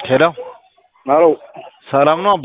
ሄሎ አሎ ሰላም ነው አባ?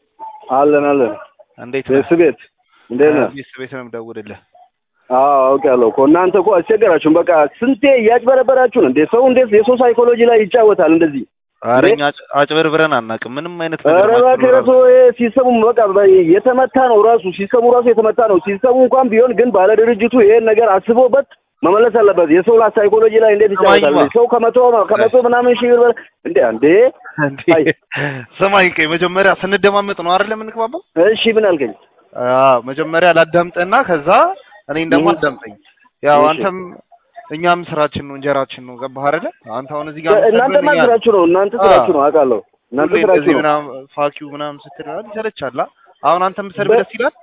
አለን አለን። እንዴት ነህ? ቤት ቤት እንዴት ነህ? ቤት ቤት ነው የምደውልልህ። አዎ አውቄያለሁ እኮ እናንተ እኮ አስቸገራችሁን። በቃ ስንቴ እያጭበረበራችሁ ነው እንዴ? ሰው እንዴት የሰው ሳይኮሎጂ ላይ ይጫወታል እንደዚህ? ኧረ እኛ አጭ- አጭበርብረን አናውቅም። ምንም አይነት ኧረ ነገር እባክህ ማጭበርበር ረቶ ሲስተሙ በቃ በ- የተመታ ነው ራሱ ሲስተሙ ራሱ የተመታ ነው። ሲስተሙ እንኳን ቢሆን ግን ባለ ድርጅቱ ይሄን ነገር አስቦበት መመለስ አለበት። የሰው ላ ሳይኮሎጂ ላይ እንዴት ይጫወታል? ስማኝማ። ሰው ከመቶ ከመቶ ምናምን ሺህ ብር በላይ እንዴ አንዴ እንዴ! አይ። ስማኝ ቆይ መጀመሪያ ስንደማመጥ ነው አይደል የምንግባባው? እሺ ምን አልከኝ? አዎ መጀመሪያ ላዳምጥና ከዛ እኔን ደግሞ እህ። አዳምጠኝ። ያው እሺ። አንተም እኛም ስራችን ነው እንጀራችን ነው ገባህ አይደለ? አንተ አሁን እዚህ ጋር እናንተማ የምትሰድበን እኛ- ስራችሁ ነው እናንተ ስራችሁ ነው አውቃለሁ። እናንተ ሁሌ ስራችሁ እንደዚህ ነው። ምናምን ፋኪው ምናምን ስትል ምናምን ይሰለቻል። አ? አሁን አንተ የምትሰድብ በ- ደስ ይላል?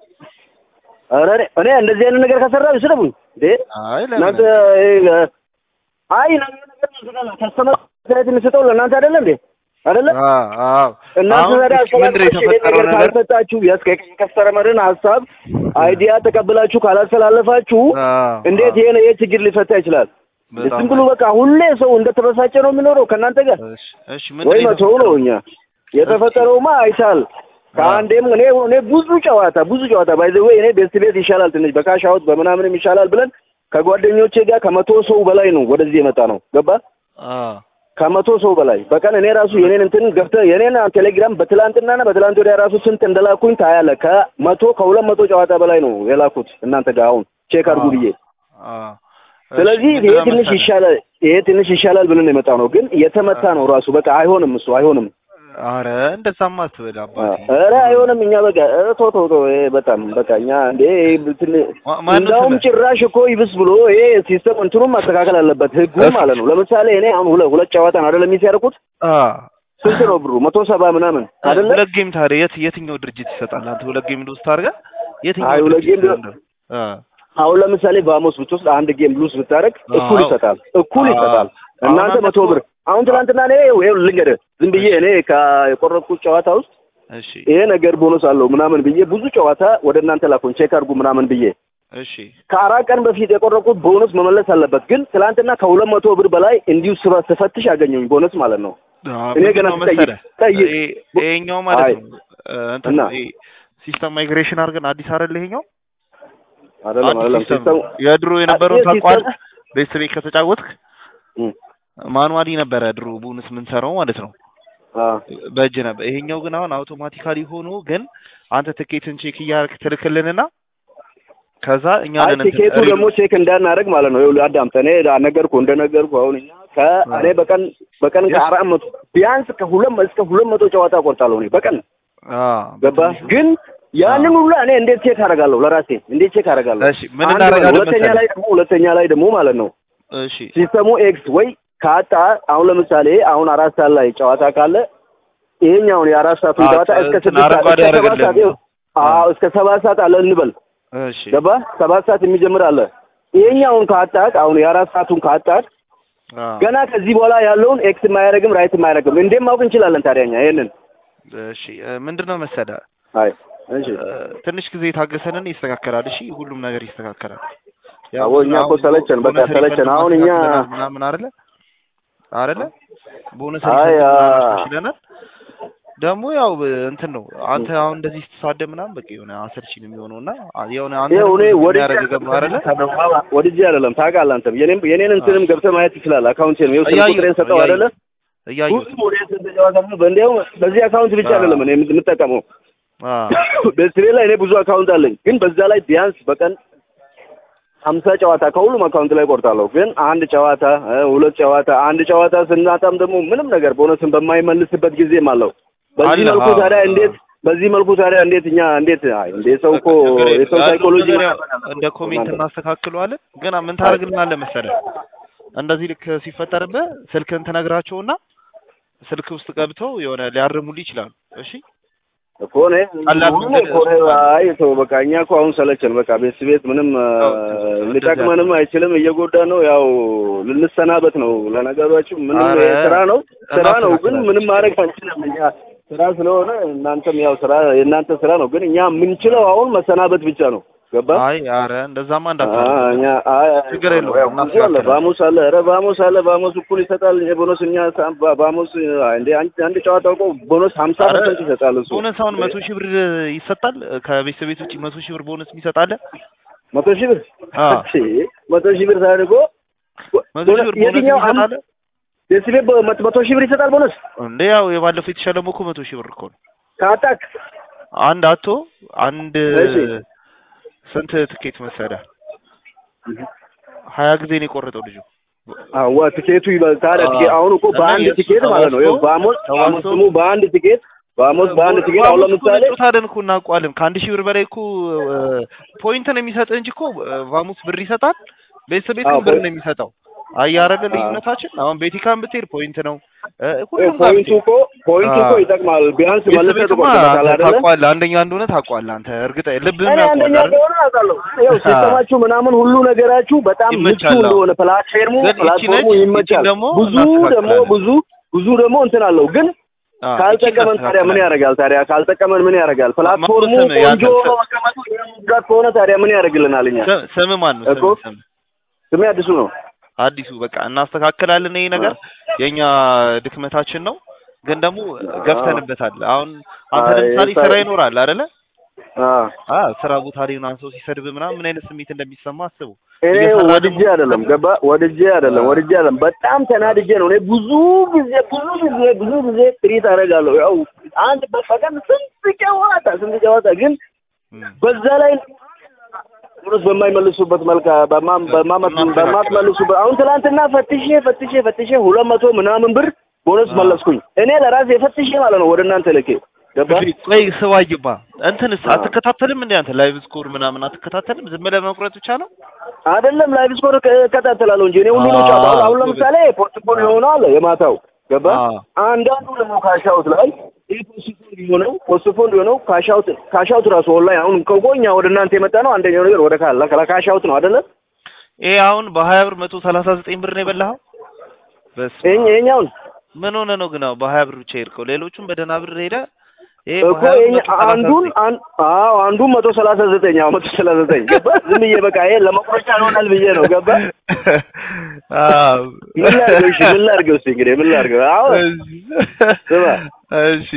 ኧረ እኔ- እኔ እንደዚህ አይነት ነገር ከሰራሁ ይስደቡኝ እንዴ አይ እናንተ ለምን? ይሄ፣ አይ ነገር ነገር ከስተመር አስተያየት የሚሰጠው ለእናንተ አይደለ እንዴ አይደለ አዎ አዎ። እናንተ አሁን ታዲያ እስኪ ምንድን ነው አስተላልፋችሁ ይሄን የተፈጠረው ነገር ነገር? ካልሰጣችሁ የከስተመርን ሀሳብ አይዲያ ተቀብላችሁ ካላስተላለፋችሁ አዎ፣ እንዴት አዎ። ይሄን ይሄ ችግር ሊፈታ ይችላል? በጣም ዝም ብሎ በቃ ሁሌ ሰው እንደተበሳጨ ነው የሚኖረው ከእናንተ ጋር እሺ፣ እሺ ምንድን ወይ ነው መተው ነው እኛ የተፈጠረውማ አይታል ከአንዴም እኔ እኔ ብዙ ጨዋታ ብዙ ጨዋታ ባይ ዘ ወይ እኔ ቤስት ቤት ይሻላል ትንሽ በካሽ አውት በምናምንም ይሻላል ብለን ከጓደኞቼ ጋር ከመቶ ሰው በላይ ነው ወደዚህ የመጣ ነው ገባ አዎ ከመቶ ሰው በላይ በቀን እኔ ራሱ የኔን እንትን ገብተህ የኔን ቴሌግራም በትላንትናና በትላንት ወዲያ ራሱ ስንት እንደላኩኝ ታያለህ ከመቶ ከሁለት መቶ ጨዋታ በላይ ነው የላኩት እናንተ ጋር አሁን ቼክ አድርጉ ብዬ አዎ። ስለዚህ እሺ፣ ይሄ ምንድን ነው ትንሽ መሰለህ? ይሻላል ይሄ ትንሽ ይሻላል ብለን የመጣ ነው ግን የተመታ ነው ራሱ በቃ አይሆንም እሱ አይሆንም አረ እንደዛማ አትበል አባቴ። ኧረ አይሆንም። እኛ በቃ ኧረ ተው ተው ተው። ይሄ በጣም በቃ እኛ እንዴ እንትን ማ- ማነው እንዳውም ስምህ? ጭራሽ እኮ ይብስ ብሎ ይሄ ሲስተም እንትኑም ማስተካከል አለበት ህጉ እሺ። ማለት ነው። ለምሳሌ እኔ አሁን ሁለት ሁለት ጨዋታ ነው አይደለም የሚያደርጉት አዎ ስንት ነው ብሩ? መቶ ሰባ ምናምን አይደለ? ሁለት ጌም ታዲያ የት የትኛው ድርጅት ይሰጣል? አንተ ሁለት ጌም ልውስጥ አድርገህ የትኛው አይ ሁለት ድርጅት ጌም ይሰጣል? አዎ አሁን ለምሳሌ በአሞስ ብትወስድ አንድ ጌም ሉስ ብታደርግ እኩል አዎ። ይሰጣል እኩል አዎ። ይሰጣል። አሁን እናንተ አንተ መቶ እኮ- ብር አሁን ትናንትና እኔ ይኸው ልንገርህ ዝም ብዬ እኔ ከቆረጥኩት ጨዋታ ውስጥ እሺ ይሄ ነገር ቦነስ አለው ምናምን ብዬ ብዙ ጨዋታ ወደ እናንተ ላኩኝ ቼክ አድርጉ ምናምን ብዬ እሺ ከአራት ቀን በፊት የቆረጥኩት ቦነስ መመለስ አለበት። ግን ትናንትና ከሁለት መቶ ብር በላይ እንዲሁ ስባ- ስፈትሽ አገኘሁኝ ቦነስ ማለት ነው። አዎ፣ እኔ ምንድን ገና ነው ስጠይቅ- መሰለህ? ስጠይቅ- ይሄ- ይሄኛው ማለት አይ። ነው እ፣ እንትን እና? ይሄ ሲስተም ማይግሬሽን አድርገን አዲስ አይደል ይሄኛው? አይደለም አዲስ አይደለም ሲስተም ሲስተሙ የድሮ የነበረውን አዲስ ታቋል ሲስተም- ቤት ቤት ከተጫወትክ እም፣ ማኑዋሊ ነበረ ድሮ ቦነስ የምንሰራው ማለት ነው አ፣ በእጅ ነበር። ይሄኛው ግን አሁን አውቶማቲካሊ ሆኖ ግን አንተ ትኬትን ቼክ እያደረግህ ትልክልንና ከዛ እኛ አይ ነን እንትን ቲኬቱ ሪል- ደግሞ ቼክ እንዳናደርግ ማለት ነው። ይኸውልህ አዳምጠህ እኔ ነገርኩህ እንደነገርኩህ አሁን እኛ ከእኔ በቀን በቀን Yes. ከአራት መቶ ቢያንስ ከሁለት መ- እስከ ሁለት መቶ ጨዋታ ቆርጣለሁ እኔ በቀን አዎ፣ ገባህ? በትንሹ። ግን ያንን ሁሉ እኔ እንዴት ቼክ አደርጋለሁ? ለራሴ እንዴት ቼክ አደርጋለሁ? እሺ ምን አንድ እናደርጋለን ሁለተኛ መሰለህ? ላይ ደግሞ ሁለተኛ ላይ ደግሞ ማለት ነው እሺ ሲስተሙ ኤክስ ወይ ካጣ አሁን ለምሳሌ አሁን አራት ሰዓት ላይ ጨዋታ ካለ ይሄኛውን የአራት ሰዓቱን አዎ፣ ጨዋታ እስከ እንትን ስድስት ሰዓት አረንጓዴ እስከ ሰባት ያደርግልህ ሰዓት ይኸው፣ አዎ እስከ ሰባት ሰዓት አለ እንበል እሺ ገባ ሰባት ሰዓት የሚጀምር አለ ይሄኛውን ካጣት አሁን የአራት ሰዓቱን ካጣት አዎ። ገና ከዚህ በኋላ ያለውን ኤክስ የማያደርግም ራይት የማያደርግም እንዴት ማወቅ እንችላለን ታዲያ እኛ ይሄንን እሺ እ፣ ምንድን ነው መሰለህ አይ እሺ እ፣ ትንሽ ጊዜ ታገሰንን ይስተካከላል። እሺ ሁሉም ነገር ይስተካከላል። አዎ፣ እኛ እኮ ሰለቸን፣ በቃ ቦነስ ሰለቸን። ሪፈንድ አሁን እኛ- ማስተካከለናል ምናምን አይደለ አይደለ ቦነስ አይ፣ ሪፈንድ አ- ምናምን አሻሽለናል። ደግሞ ያው እ፣ እንትን ነው አንተ አሁን እንደዚህ ስትሳደብ ምናምን በቃ የሆነ አሰልቺ ነው የሚሆነው እና አ- የሆነ አንተ ይኸው እኔ ወዲህ ያደረገ ገባ አይደለ ወዲህ አይደለም ታውቃለህ አንተም የኔን የኔን እንትንም ገብተህ ማየት ትችላለህ አካውንቴን ይኸው ስልክ እያየሁት ቁጥሬን ሰጠው ነው፣ አይደለ እያየሁት ሁሉም ወደ ስንት ጨዋታ ነው በእንዲያው በዚህ አካውንት ብቻ አዎ። አይደለም እኔ የምጠቀመው አ በስሬ ላይ እኔ ብዙ አካውንት አለኝ ግን በዛ ላይ ቢያንስ በቀን ሀምሳ ጨዋታ ከሁሉም አካውንት ላይ ቆርጣለሁ ግን አንድ ጨዋታ እ፣ ሁለት ጨዋታ አንድ ጨዋታ ስናጣም ደግሞ ምንም ነገር ቦነስን በማይመልስበት ጊዜም አለው በዚህ አለ፣ መልኩ አዎ። ታዲያ እንዴት በዚህ መልኩ ታዲያ እንዴት እኛ እንዴት አይ እንዴ ሰው እኮ ችግር የለም። የሰው ያለውን ሳይኮሎጂ ነገር ያው እንደ ኮሜንት እናስተካክለዋለን። ግን ምን ታደርግልናለህ መሰለህ? እንደዚህ ልክ ሲፈጠርብህ ስልክህን ትነግራቸውና ስልክ ውስጥ ገብተው የሆነ ሊያርሙልህ ይችላሉ። እሺ እኮ እኔ ቀላል ሁሉ መንገድ እኮ ነው። አይ ተው በቃ እኛ እኮ አሁን ሰለቸን። በቃ ቤት ቤት ምንም አ፣ አዎ፣ ሊጠቅመንም አይችልም። እየጎዳ ነው። ያው ልንሰናበት ነው። ለነገሯችሁ ምንም ኧረ፣ ስራ ነው ስራ ነው፣ ግን እናስተካክላለን። ምንም ማድረግ አንችልም። እኛ ስራ ስለሆነ እናንተም ያው ስራ የእናንተ ስራ ነው። ግን እኛ የምንችለው አሁን መሰናበት ብቻ ነው። ገባ አይ አረ እንደዛማ አ እንዳታደርግ እኛ አይ ችግር የለውም፣ ያው ብዙ አለ እናስተካክላለን። ባሙስ አለ ኧረ ባሙስ አለ ባሙስ እኩል ይሰጣል የቦነስ እኛ ሳ- ባ- ባሙስ እንደ አንድ አንድ ጨዋታ እኮ ቦነስ 50 አረ ፐርሰንት ይሰጣል እሱ ቦነስ አሁን መቶ ሺህ ብር ይሰጣል። ከቤተሰብ ቤት ውጭ መቶ ሺህ ብር ቦነስ የሚሰጣለ መቶ ሺህ ብር አ እሺ መቶ ሺህ ብር ሳይሆን እኮ መቶ ሺህ ብር ቦነስ የትኛው አም- የሚሰጣለ የስቤ መቶ ሺህ ብር ይሰጣል ቦነስ እንዴ? ያው የባለፈው የተሸለመው እኮ መቶ ሺህ ብር እኮ ነው። ከአጣክ አንድ አቶ አንድ እሺ ስንት ትኬት መሰለህ? ሀያ ጊዜ ነው የቆረጠው ልጁ። አዋ ትኬቱ ይበል ታዲያ አዎ። ትኬት አሁን እኮ እና በአንድ የእሱ ትኬት ማለት ነው ይኸው ተዋስቶ- ባሞስ ባሞስ ተዋስቶ- ስሙ በአንድ ትኬት ባሞስ በአንድ ትኬት አሁን ቫሞስ እኮ ለምሳሌ እንጫወታለን እኮ እናውቀዋለን። ከአንድ ሺህ ብር በላይ እኮ ፖይንት ነው የሚሰጥህ እንጂ እኮ ቫሙስ ብር ይሰጣል። ቤተሰብ ቤት አዎ፣ ግን ብር ፖይንት- ነው የሚሰጠው። አያረገ አዎ። ልዩነታችን አሁን ቤቲካን ብትሄድ ፖይንት ነው እ፣ ሁሉም ጋር ፖይንቱ ብትሄድ እኮ ፖይንቱ እኮ አዎ። ይጠቅማል ቢያንስ ቤተሰብ መልሰህ ቤትማ ትቆርጥበታል አይደለ ታውቀዋለህ፣ አንደኛ እንደሆነ ታውቀዋለህ አንተ እርግጠ ልብህም እኔ ያውቀዋል አንደኛ አይደል? እንደሆነ አውቃለሁ ያው ሲስተማችሁ ምናምን ሁሉ ነገራችሁ በጣም ምቹ ይመቻል። አዎ። እንደሆነ ፕላትፎርሙ ግን ይቺ ፕላትፎርሙ ነች፣ ይመቻል ይቺን ደግሞ ብዙ ደግሞ እናስተካክላለን። ብዙ ብዙ ደግሞ እንትን አለው ግን አዎ፣ ካልጠቀመን ይቺን ታዲያ ምን እናስተካክላለን። ያደርጋል ታዲያ ካልጠቀመን ምን ያደርጋል ፕላትፎርሙ ስም ቆንጆ ያንተ ሆኖ መቀመጡ ጋር ከሆነ ታዲያ ምን ያደርግልናል እኛ ስም- ስም ማን ነው? እኮ ስም ስም ስሜ አዲሱ ነው አዲሱ በቃ እናስተካክላለን። ይሄ ነገር የኛ ድክመታችን ነው፣ ግን ደግሞ ገብተንበታል። አሁን አንተ አይ፣ ለምሳሌ ሳ- ስራ ይኖራል አይደለ? አዎ አ ስራ ቦታ ላይ ምናምን ሰው ሲሰድብ ምናምን ምን አይነት ስሜት እንደሚሰማ አስቡ። እኔ እየሰራ ወድጄ ደግሞ- አይደለም ገባ ወድጄ አይደለም ወድጄ አይደለም በጣም ተናድጄ ነው እኔ ብዙ ጊዜ ብዙ ጊዜ ብዙ ጊዜ ትሪት አደርጋለሁ ያው አንድ በቀን ስንት ጨዋታ ስንት ጨዋታ ግን እም፣ በዛ ላይ ቦነስ በማይመልሱበት መልካ በማ- በማመት በማትመልሱበት አሁን ትናንትና ፈትሼ ፈትሼ ፈትሼ ሁለት መቶ ምናምን ብር ቦነስ አዎ። መለስኩኝ እኔ ለራሴ ፈትሼ ማለት ነው ወደ እናንተ ልኬ ገባ እሺ፣ ቆይ ስባይባ እንትንስ አዎ። አትከታተልም እንዴ አንተ ላይቭ ስኮር ምናምን አትከታተልም? ዝም ብለህ መቁረጥ ብቻ ነው? አይደለም ላይቭ ስኮር እከታተላለሁ እንጂ እኔ ሁሉንም አዎ፣ ጨዋታ አሁን- አሁን ጎበዝ። ለምሳሌ ፖርቱጋል የሆነው አለ የማታው ገባ አዎ። አንዳንዱ ደግሞ ካሻውት ላይ ይህ ፖስትፖንድ የሆነው ፖስትፖንድ የሆነው ካሻውት ካሻውት ራሱ ኦንላይን አሁን ከጎኛ ወደ እናንተ የመጣ ነው አንደኛው ነገር ወደ ካላ ካሻውት ነው አይደለ ይሄ አሁን በሀያ ብር መቶ ሰላሳ ዘጠኝ ብር ነው የበላኸው? በስመ ይሄ አብ። ይሄኛውን ምን ሆነ ነው ግን አዎ በሀያ ብር ብቻ ሄድከው? ሌሎቹም በደህና ብር ሄደ። ይሄ እኮ በሀያ ብር ይሄኛ መቶ ሰላሳ አንዱን ዘጠኝ አን- አዎ አንዱን መቶ ሰላሳ ዘጠኝ አዎ መቶ ሰላሳ ዘጠኝ ገባ ዝም ብዬ በቃ ይሄ ለመቁረጫ ይሆናል ብዬ ነው ገባ አዎ። ምን ላድርገው እሺ ምን ላድርገው እስኪ እንግዲህ ምን ላድርገው አሁን ስማ እሺ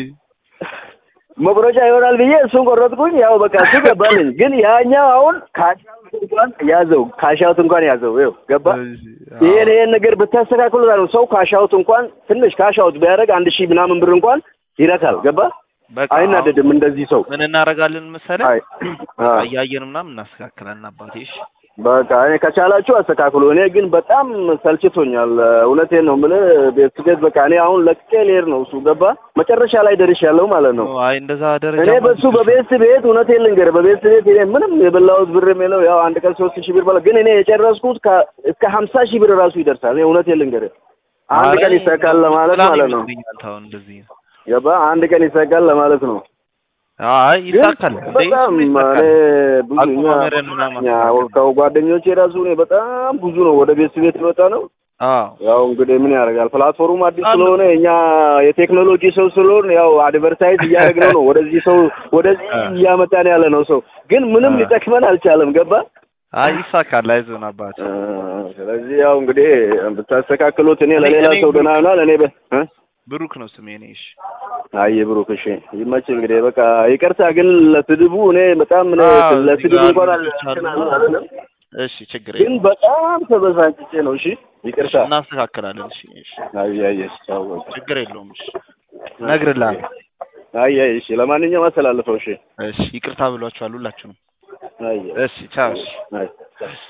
መቁረጫ ይሆናል ብዬ እሱን ቆረጥኩኝ። ያው በቃ እሱ ገባልኝ። ግን ያኛው አሁን ካሻውት እንኳን ያዘው ካሻውት እንኳን ያዘው ይኸው ገባ። እሺ፣ ይሄን ይሄን ነገር ብታስተካክሉ ነው ሰው ካሻውት እንኳን ትንሽ ካሻውት ቢያደርግ አንድ ሺህ ምናምን ብር እንኳን ይረካል። ገባ በቃ አይናደድም እንደዚህ ሰው ምን እናደርጋለን መሰለህ? አይ አ እያየን ምናምን እናስተካክላለን አባቴ። እሺ በቃ እኔ ከቻላችሁ አስተካክሉ። እኔ ግን በጣም ሰልችቶኛል። እውነቴን ነው የምልህ ቤት ቤት በቃ እኔ አሁን ለቅቄ ልሄድ ነው። እሱ ገባ መጨረሻ ላይ ደርሻለሁ ማለት ነው። አይ እንደዛ ደረጃ እኔ በሱ በቤት ቤት እውነቴን ልንገርህ በቤት ቤት እኔ ምንም የበላሁት ብርም የለው ያው አንድ ቀን ሶስት ሺህ ብር በላ ግን እኔ የጨረስኩት ከ- እስከ ሀምሳ ሺህ ብር ራሱ ይደርሳል። እኔ እውነቴን ልንገርህ አንድ ቀን ይሳካል ለማለት ማለት ነው። አሁን እንደዚህ ገባ አንድ ቀን ይሳካል ለማለት ነው። አይ ግን ይሳካል እንዴ? በጣም እሱም እኔ ይሳካል። ብዙ እኛ አቋማመርን ምናምን እኛ ማስተካከል። ከጓደኞቼ ራሱ እኔ በጣም ብዙ ነው ወደ ቤት ቤት የወጣ ነው። አዎ ያው እንግዲህ ምን ያደርጋል ፕላትፎርሙ አዲስ አንዱ- ስለሆነ እኛ የቴክኖሎጂ ሰው ስለሆነ ያው አድቨርታይዝ እያደረግነው ነው ወደዚህ ሰው ወደዚህ አ። እያመጣን ያለ ነው ሰው ግን ምንም አ። ሊጠቅመን አልቻለም። ገባ አይ ይሳካል። አይዞን አባት። አ፣ ስለዚህ ያው እንግዲህ ብታስተካክሉት እኔ እኔ- ለሌላ እኔ ሰው ደህና ይሆናል። እኔ በ እ? ብሩክ ነው ስሜ። እኔ እሺ አይ ብሩክ እሺ ይመች እንግዲህ በቃ ይቅርታ ግን ለስድቡ እኔ በጣም እኔ አዎ፣ እዚህ ለስድቡ ጋር እንኳን ልጆች አሉ። አል- አይደለም እሺ ችግር ግን የለም በጣም ተበሳጭቼ ነው። እሺ ይቅርታ እናስተካክላለን። እሺ እሺ አይ አይ እሺ ተው በቃ። ችግር የለውም። እሺ እነግርልሃለሁ። አይ አይ እሺ ለማንኛውም አስተላልፈው እሺ እሺ ይቅርታ ብሏችኋል ሁላችሁንም። አይ እሺ ቻው። እሺ አይ